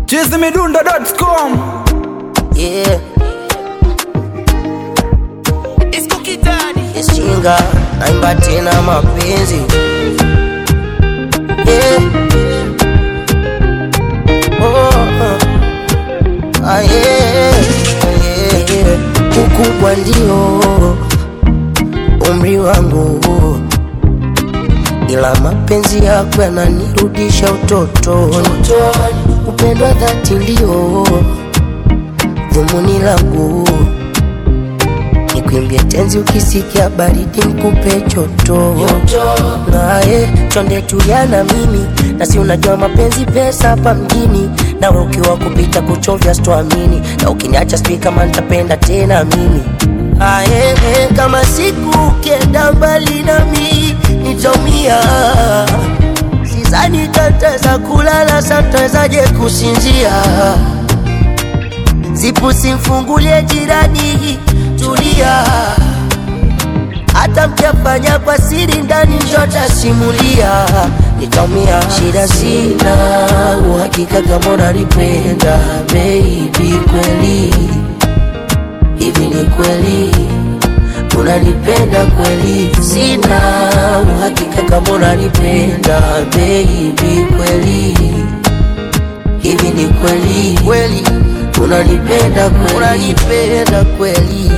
chizimidundo.com Yeah, It's Cookie Daddy. ishinga naimba tena mapenzi yeah. oh, oh. Ah, yeah, yeah, yeah. Ukubwa ndio umri wangu, ila mapenzi yako yananirudisha utotoni. Upendo wa dhati ndio dhumuni langu Nikwimbie tenzi ukisikia baridi nikupe choto naye chonde tulia na mimi na si unajua mapenzi pesa hapa mjini nawe ukiwa kupita kuchovya sitoamini na ukiniacha sijui kama nitapenda tena mimi aye kama siku ukienda mbali nami nitaumia sizani tataweza kulala satawezaje kusinzia zipu simfungulie jirani, tulia. Hata mkiafanya kwa siri ndani, njota simulia, nitaumia. Shida sina uhakika kama unanipenda baby, kweli hivi ni kweli unanipenda kweli? Sina uhakika kama unanipenda baby, kweli hivi ni kweli kweli unanipenda kweli unanipenda kweli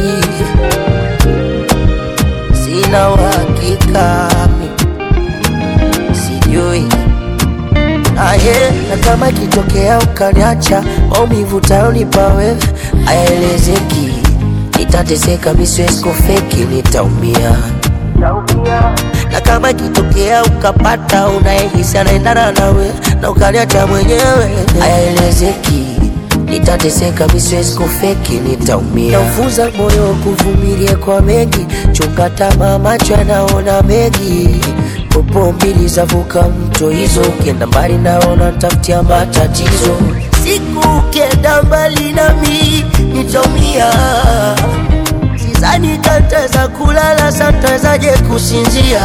sina uhakika mi- sijui aye na kama ikitokea ukaniacha maumivu tayonipa wewe ayaelezeki nitateseka miswesko feki nitaumia na kama ikitokea ukapata unayehisi anaendana nawe na ukaniacha mwenyewe hayaelezeki nitateseka miswezi kufeki nitaumia naufunza moyo kuvumilia kwa mengi chunga tamaa macho yanaona mengi popo mbili zavuka mto hizo ukienda mbali naona tafutia matatizo siku ukienda mbali nami nitaumia Sidhani tataweza kulala, satawezaje kusinzia?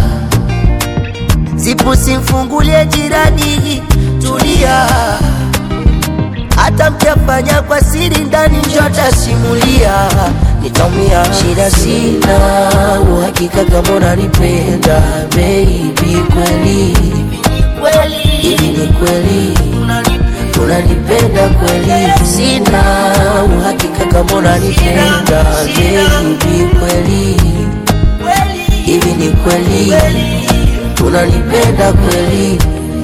Zipu simfungulie jirani, tulia. Hata mkiafanya kwa siri ndani, njota simulia, nitaumia. Shida sina uhakika kama unanipenda baby, kweli hivi ni kweli unanipenda kweli? Sina uhakika kama unanipenda baby, kweli hivi ni kweli unanipenda kweli?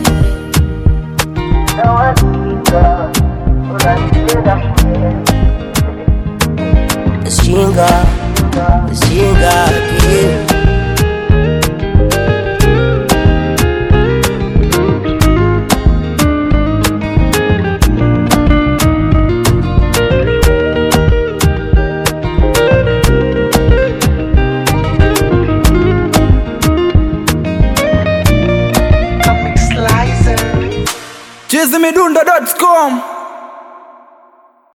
Shinga, shinga, yeah. chizimidundo.com